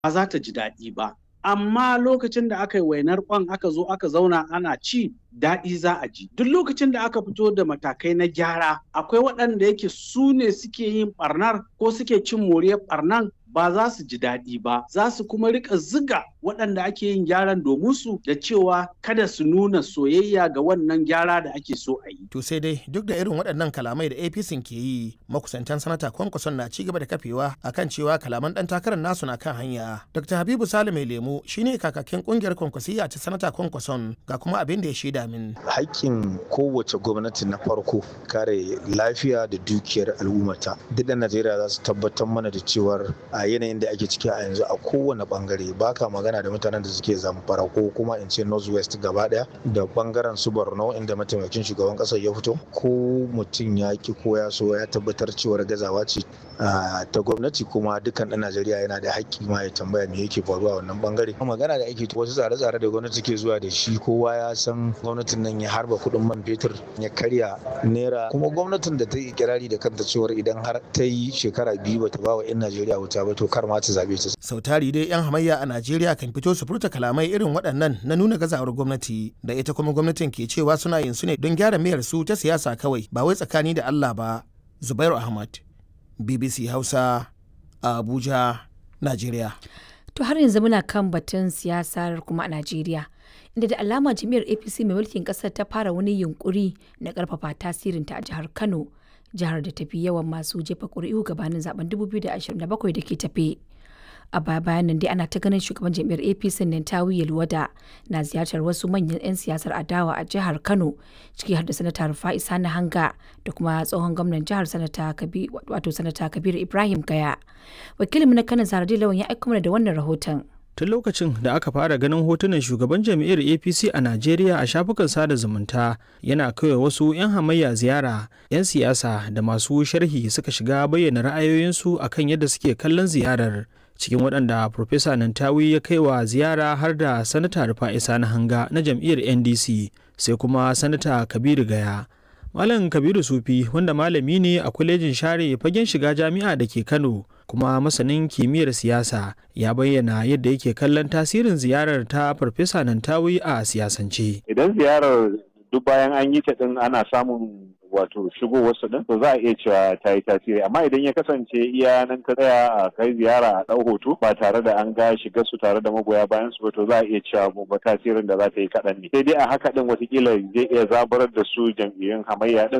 ba za ta ji daɗi ba amma lokacin da aka yi wainar kwan aka zo aka zauna ana ci daɗi za a ji duk lokacin da aka fito da matakai na gyara akwai waɗanda yake su ne suke yin ɓarnar ko suke cin moriyar ɓarnan ba za su ji daɗi ba za su kuma rika ziga waɗanda ake yin gyaran domin su da cewa kada su nuna soyayya ga wannan gyara da ake so a yi. To sai dai duk da irin waɗannan kalamai da APC ke yi makusantan sanata kwankwason na ci gaba da kafewa akan cewa kalaman ɗan takarar nasu na kan hanya. Dr. Habibu Salim mai lemu shine kakakin ƙungiyar kwankwasiyya ta sanata kwankwason ga kuma abin da ya shaida min. Haƙƙin kowace gwamnati na farko kare lafiya da dukiyar al'ummata. Duk da Najeriya za su tabbatar mana da cewar a yanayin da ake ciki a yanzu a kowane bangare baka magana da mutanen da suke zamfara ko kuma in ce northwest gaba daya da bangaren su borno inda mataimakin shugaban kasar ya fito ko mutum ya ki ko ya so ya tabbatar cewar gazawa ce ta gwamnati kuma dukkan ɗan najeriya yana da haƙƙi ma ya tambaya me yake faruwa wannan bangare magana da ake wasu tsare-tsare da gwamnati ke zuwa da shi kowa ya san gwamnatin nan ya harba kuɗin man fetur ya karya naira kuma gwamnatin da ta yi kirari da kanta cewar idan har ta yi shekara biyu bata ba wa 'yan najeriya wuta ba to kar ma ta zabe ta. Sau tari dai 'yan hamayya a Najeriya kan fito su furta kalamai irin waɗannan na nuna gazawar gwamnati da ita kuma gwamnatin ke cewa suna yin su ne don gyara mayar su ta siyasa kawai ba wai tsakani da Allah ba. Zubairu Ahmad, BBC Hausa, Abuja, Najeriya. To har yanzu muna kan batun siyasar kuma a Najeriya. Inda da alama jami'ar APC mai mulkin ƙasar ta fara wani yunkuri na ƙarfafa tasirinta a jihar Kano. jihar da tafi yawan masu jefa ƙuri'u gabanin zaben 2027 da ke tafe. A baya bayan nan dai ana ta ganin shugaban jam'iyyar APC Nantawi Yelwada na ziyartar wasu manyan 'yan siyasar adawa a jihar Kano ciki har da sanata Rufa'i Sani Hanga da kuma tsohon gwamnan jihar sanata wato sanata Kabir Ibrahim Gaya. Wakilinmu na Kano Zaradi Lawan ya aika mana da wannan rahoton. tun lokacin da aka fara ganin hotunan shugaban jam'iyyar apc a najeriya a shafukan sada zumunta yana kawai wasu 'yan hamayya ziyara 'yan siyasa da masu sharhi suka shiga bayyana ra'ayoyinsu akan yadda suke kallon ziyarar cikin waɗanda Profesa Nantawi ya kai wa ziyara har da Sanata Rufa'i Sani Hanga na jam'iyyar NDC sai kuma Sanata Kabiru Gaya. Malam Kabiru Sufi wanda malami ne a kwalejin share fagen shiga jami'a da ke Kano kuma masanin kimiyyar siyasa ya bayyana yadda yake kallon tasirin ziyarar ta Farfesa Nantawi a siyasance. Idan ziyarar duk bayan an yi ta din ana samun wato shigo wasu din to za a iya cewa ta yi tasiri amma idan ya kasance iya nan ka tsaya a kai ziyara a ɗau hoto ba tare da an ga shiga su tare da magoya bayan su ba to za a iya cewa ba tasirin da za ta yi kaɗan ne sai dai a haka din watakila zai iya zaburar da su jam'iyyun hamayya din